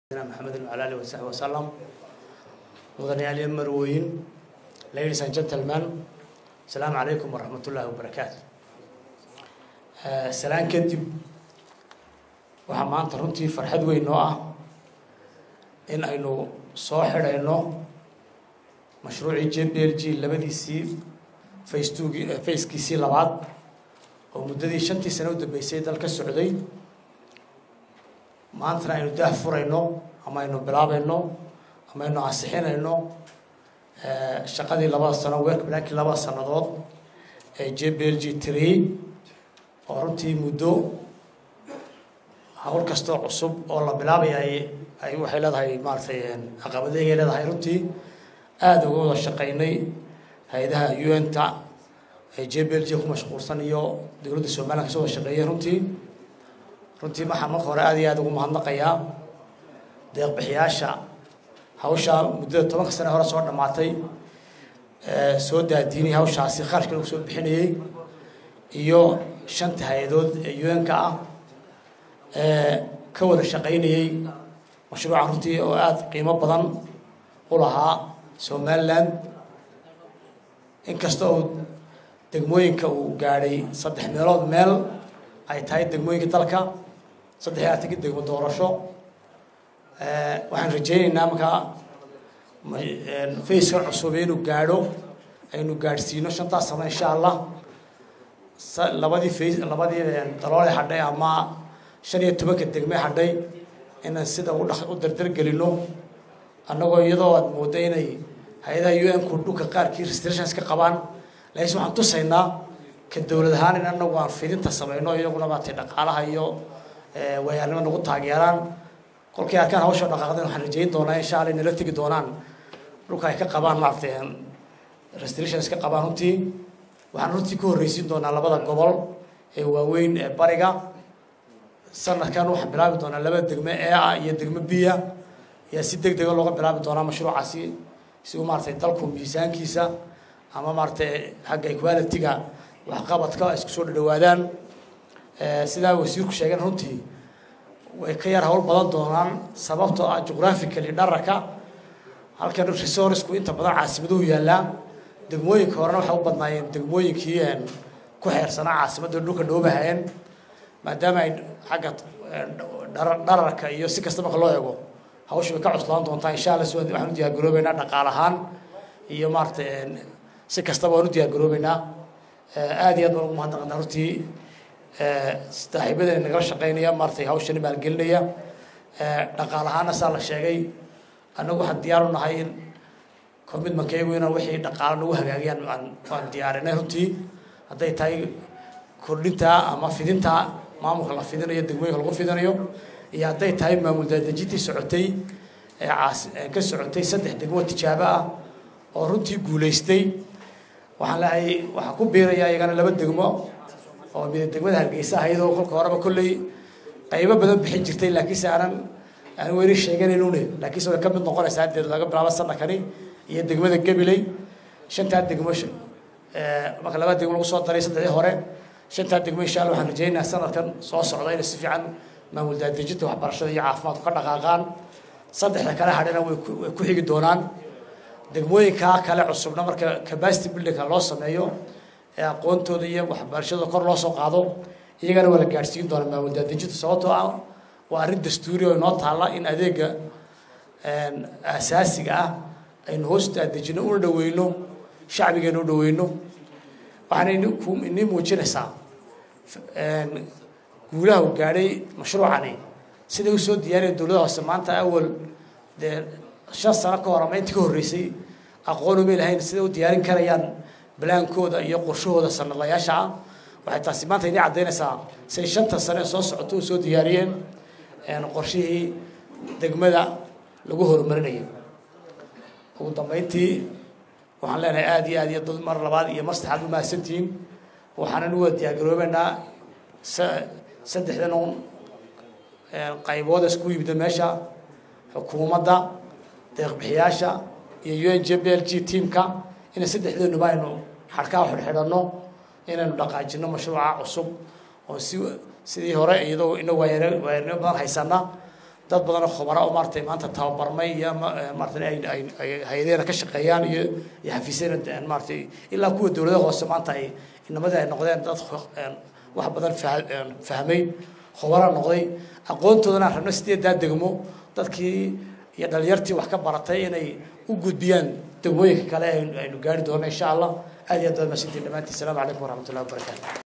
maxamed wala alih wasaxbi wasalam mudanayaal marwooyin ladies and gentlemen asalaamu calaykum waraxmat ullaahi wabarakaatu salaan kadib waxaa maanta runtii farxad weyn noo ah in aynu soo xidhayno mashruucii j b l g labadiisii facetugii facekiisii labaad oo muddadii shantii sane u dambeysay dal ka socday maantana aynu daah furayno ama aynu bilaabayno ama aynu ansixinayno shaqadii labada sano work blankii labada sannadood ee j b l g tree oo runtii muddo hawl kastoo cusub oo la bilaabaya ay ay waxay leedahay maaratay caqabadeygay leedahay runtii aada uga wada shaqaynay hay-adaha u n ta ee j b l g ku mashquulsan iyo dowladda somalilan kasoo wada shaqeeyeen runtii runtii waxaa marka hore aad iyo aada ugu mahadnaqayaa deeqbixiyaasha hawshaa muddada tobanka sane hore soo dhammaatay soo daadiinay hawshaasi kharashka lagu soo bixinayey iyo shanta hay-adood ee u n-ka ah ee ka wada shaqaynayey mashruuca runtii oo aada qiimo badan u lahaa somaliland inkasta oo degmooyinka uu gaadhay saddex meelood meel ay tahay degmooyinka dalka saddex iyo afartanki degmo doorasho waxaan rajaynaynaa markaa faceka cusub inuu gaadho aynu gaadhsiino shantaas sano insha allah labadii face labadii daloole hadhay ama shan iyo tobanka degme hadhay inaan sida u dha u dardargelino annagoo iyadoo aad moodda inay hay-adaha u n ku dhulka qaarkii restrictions ka qabaan laakiin waxaan tusaynaa ka dowlad ahaan in anagu aan fidinta samayno iyaguna maartay dhaqaalaha iyo wayaarnimo nagu taageeraan kolkii arkaan hawsha dhaqaaqdan waxaan rajayn doonaa insha alla inala tegi doonaan dhulka ay ka qabaan maaragtay restrictions ka qabaan runtii waxaan runtii ku horreysiin doonaa labada gobol ee waaweyn ee bariga sanadkan waxaan bilaabi doonaa labada degme ee ah iyo degme biya ayaa si deg dega looga bilaabi doonaa mashruucaasi si uu maaratay dalku miisaankiisa ama maaratay xagga equality-ga waxqabadka isku soo dhadhawaadaan sidaa wasiirku sheegeen runtii way ka yar hawl badan doonaan sababtoo ah jughraphically dhararka halkan resourcku inta badan caasimaduhu yaallaa degmooyinka horena waxay u badnaayeen degmooyinkii ku xeersanaa caasimadda dhulka dhoobahayeen maadaama ay xagga dhararka iyo si kasta marka loo eego hawsha way ka cuslaan doontaa insha alla si waxaan u diyaargaroobeynaa dhaqaal ahaan iyo maaratay si kastaba waan u diyaargaroobeynaa aada iyo aad baan ugu mahadnaqanaa runtii saaxiibadeen nagala shaqeynaya maaratay hawshani maalgelinaya dhaqaal ahaana saa la sheegay annagu waxaan diyaar u nahay in commitmentkaygu inaan wixii dhaqaalo nagu hagaagiyaan aan waan diyaarinay runtii hadday tahay kordhinta ama fidinta maamulka la fidinayo degmooyinka lagu fidinayo iyo hadday tahay maamul daadejintii socotay ee caas ka socotay saddex degmo tijaabo ah oo runtii guulaystay waxaan leehay waxaa ku biiraya iyagana laba degmo oo mida degmada hargeysa ahaydoo kolka horeba kolley qaybo badan bixin jirtay laakiinse aanan aan weli sheeganaynune laakiinse way ka mid noqonaysaa hadeed laga bilaabo sanadkani iyo degmada gabiley shantaa degmo marka laba degmo lagu soo daray saddexdii hore shantaa degmo insha alla waxaan rajaynayaa sanadkan soo socda inay si fiican maamul daadejinta waxbarashada iyo caafimaadku ka dhaqaaqaan saddexda kale hadhina way way ku xigi doonaan degmooyinkaa kale cusubna marka capacity buildingka loo sameeyo ee aqoontooda iyo waxbarashada kor loo soo qaado iyagana waa la gaadhsiin doonaa maamul daadejinta sababtoo ah waa arrin dastuuri oo inoo taalla in adeega asaasiga ah aynu hoos daadejino una dhaweyno shacbigeena u dhaweyno waxaana inii muujinaysaa guulaha uu gaadhay mashruucani siday usoo diyaariyeen dowladda hoose maanta awal dee shan sano ka hor ama intii ka horreysay aqoon umay lahayn siday u diyaarin karayaan balaankooda iyo qorshahooda sanadlayaasha ah waxay taasi maanta inii caddaynaysaa siay shanta sane soo socoto u soo diyaariyeen qorshihii degmada lagu horumarinayo ugu dambeyntii waxaan leenahay aada iyo aad iyo dad mar labaad iyo mar saddexaad u mahadsantihiin waxaanan u wada diyaargaroobeynaa saddexdan un qaybooda isku yimida meesha xukuumadda deeqbixiyaasha iyo u n j b l g teamka inay saddexdeenuba aynu xadhkaa xidhxidhanno inaynu dhaqaajino mashruuca cusub oo si sidii hore iyadoo ina waayar waayarnimo badan haysana dad badan oo khubara oo maaratay maanta tababarmay iyo maaratay ay ay ay hay-adeena ka shaqeeyaan iyo iyo xafiisyada maaratay ilaa kuwa dowladaha hoose maanta ay inamadii ay noqdeen dad wax badan fahmay khubara noqday aqoontoodana aan rabno sideedaa degmo dadkii iyo dhalinyartii wax ka baratay inay u gudbiyaan degmooyinka kale aynu gaari doono insha allah aad iyo aad baad mahadsantiin dhammaantiin asalaamu calaykum waraxmat ullahi wabarakaatu